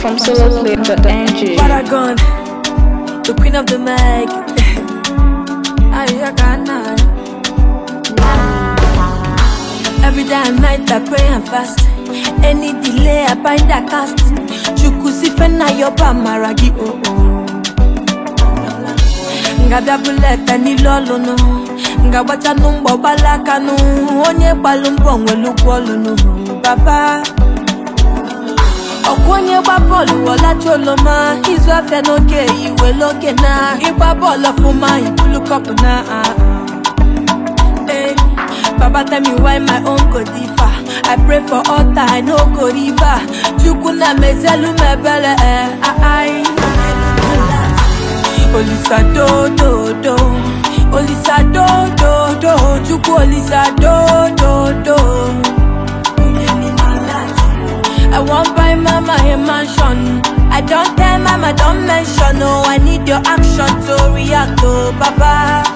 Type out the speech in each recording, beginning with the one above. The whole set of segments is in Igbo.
from soloplay.ng. Paragon, the queen of the mic. Ayakana. Every day and night I pray and fast. Any delay I bind a cast. Chukusifena yoba maragi oh oh. Ngabia buleta ni lolunu. Ngabacha numbo balakanu. Onye balumbo nwelu gwolunu. Baba. ọkwa onye gba bọọlụ ọlachi oloma izu afịa n'oge iwe n'oge na ịgba bọọlụ ọfụma ibulu kọpụ na ah, ah. Eh, baba tell me why my own go differ i pray for altar i no go river chukwu na mezelu m ebere eh, ah, ai. olisa do do do olisa do do do chukwu olisa do do do I want buy mama a mansion. I don't tell mama, don't mention. No, I need your action to react to Baba.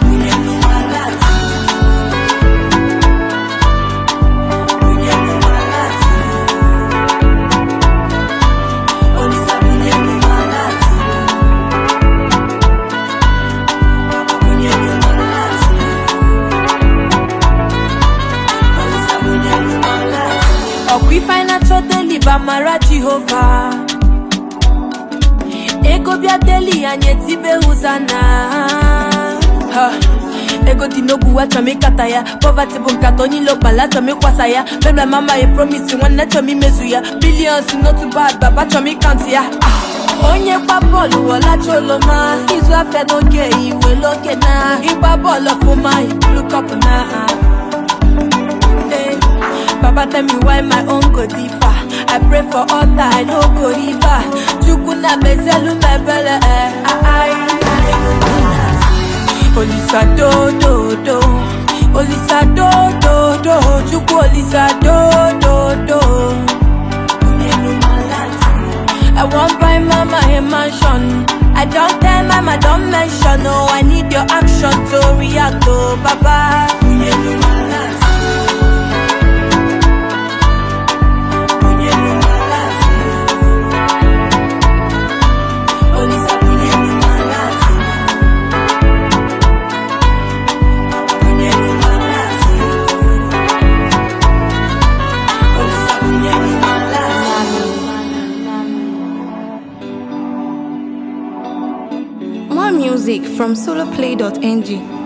ọkwa ife anyị na-achọ deli bụ amara jehova ego bịa deli anyị etibe hụzana Ha, ego dị n'ogwu achọm ịkata ya pọvati bụ nkata onye ilo kpala achọm ịkwasa ya bebla mama ya promisi nwanne chọm imezu ya bilions n'otu bad baba chọm ịkantị ya Ah, onye gba bọọlụ ọlachi oloma izu afịa n'oge iwe n'oge na ịgba bọọlụ ọfụma ibulu kọpụ na ah. Eh, Baba tell me why my own go differ. I pray for altar, I no go river. Chukwu na mezelu mebele eh, ah, ai. Olisa do do do, Olisa do do do, Chukwu Olisa do do do. I want buy mama a mansion. I don't tell mama, don't mention. No, I need your action to react to Baba. More music from soloplay.ng.